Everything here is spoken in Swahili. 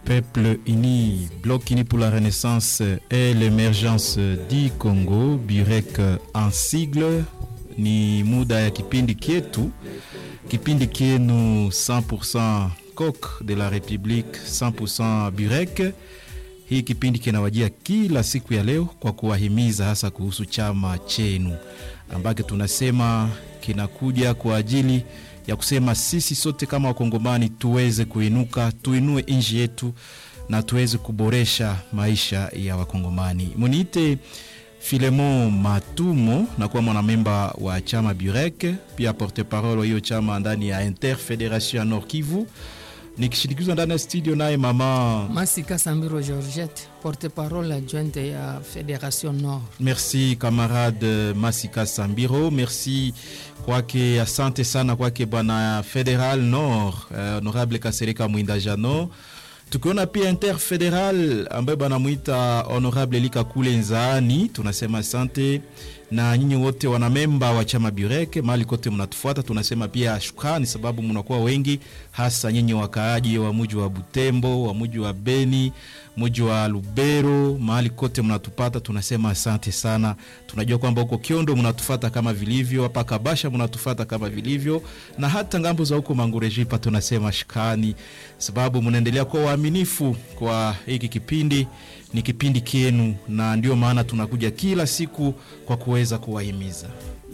Peuple uni, Bloc uni pour la renaissance et l'émergence du Congo, Burek en sigle, ni muda ya kipindi kietu, kipindi kienu 100% coq de la République, 100% Burek. Hii kipindi kinawajia kila siku ya leo kwa kuwahimiza hasa kuhusu chama chenu ambacho tunasema kinakuja kwa ajili ya kusema sisi sote kama wakongomani tuweze kuinuka, tuinue nchi yetu na tuweze kuboresha maisha ya wakongomani. Muniite Filemon Matumo, nakuwa mwanamemba wa chama Burek, pia porte parole hiyo chama ndani ya Interfederation ya Nord Kivu, nikishindikizwa ndani ya studio naye mama Masika Sambiro Georgette, porte-parole adjointe ya Fédération Nord. Merci camarade Masika Sambiro, merci kwake, asante sana kwake bwana Federal Nord, eh, honorable Kasereka Mwinda Jano. Tukiona pia interfederal ambaye banamwita honorable Lika Kule Nzaani, tunasema asante na nyinyi wote wanamemba wa chama Burek mahali kote mnatufuata, tunasema pia shukrani, sababu mnakuwa wengi, hasa nyinyi wakaaji wa muji wa Butembo, wa muji wa Beni, muji wa Lubero, mahali kote mnatupata, tunasema asante sana. Tunajua kwamba huko Kiondo mnatufata kama vilivyo, hapa Kabasha mnatufata kama vilivyo, na hata ngambo za huko Mangurejipa tunasema shukrani, sababu mnaendelea kuwa waaminifu kwa hiki kipindi ni kipindi kienu, na ndio maana tunakuja kila siku kwa kuweza kuwahimiza.